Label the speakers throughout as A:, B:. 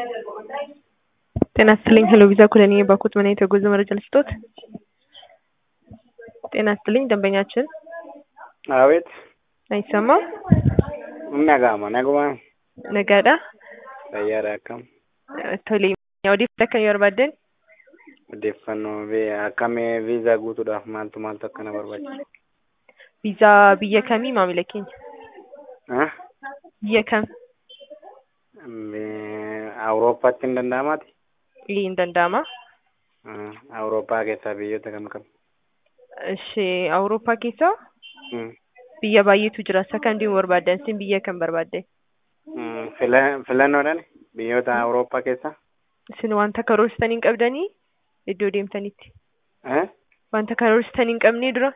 A: ጤና ይስጥልኝ ሄሎ ቪዛ ኩለኔ የባኩት ምን አይነት የጉዞ መረጃ ልስጦት? ጤና ይስጥልኝ ደንበኛችን
B: አቤት
A: አይሰማም?
B: nagama naguma
A: nagaadha
B: fayyaadha akkam
A: tole odeeffannoo akkamii barbaaddan
B: odeeffannoo bee akkamii viizaa guutuudhaaf maaltu maaltu akkana barbaachisa
A: viizaa biyya kamii maamila keenya
B: Ah?
A: biyya kam
B: Bee- awurooppaatti hin danda'amaati
A: Ii, hin danda'ama
B: Ah, awurooppaa keessaa biyyoota kam kam
A: ishee awurooppaa keessaa
B: Hmm.
A: biyya baay'eetu jira isa kam deemuu barbaaddan isin biyya kam barbaaddan
B: Hmm, fila- filannoodhaan biyyoota awurooppaa keessaa
A: isin wanta karoorsitanii hin qabdanii iddoo deemtanitti
B: Eh?
A: wanta karoorsitanii hin qabnee dura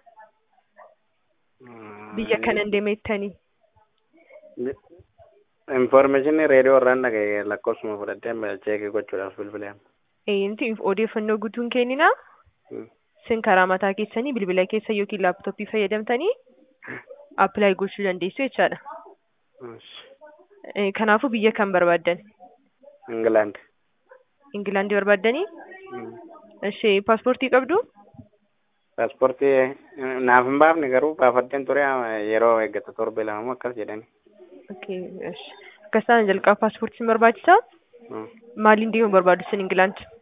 B: Hmm,
A: biyya kanan deemettanii
B: Information reediyoo irraan dhagaye lakkoofsuma fudhadhee cheekii gochuudhaaf bilbileera.
A: inti odeeffannoo guutuun kenninaa
B: Hmm.
A: isin karaa mataa keessanii bilbila keessa yookiin laaptooppii fayyadamtanii appilaayi gochuu dandeessu jechaadha.
B: Ish.
A: Eh, Kanaafuu biyya kam barbaaddan?
B: England.
A: Ingilaandii barbaaddanii?
B: Hmm.
A: Ishee paaspoortii qabdu?
B: Paaspoortii eh, naaf hin baafne garuu baafadheen ture ah, yeroo eeggatu torbe lamamoo akkas jedhani.
A: Okay, ish. Akkasaan jalqaba paaspoortii sin barbaachisaa?
B: Hmm.
A: Maaliin deemuu barbaaddu isin Ingilaand?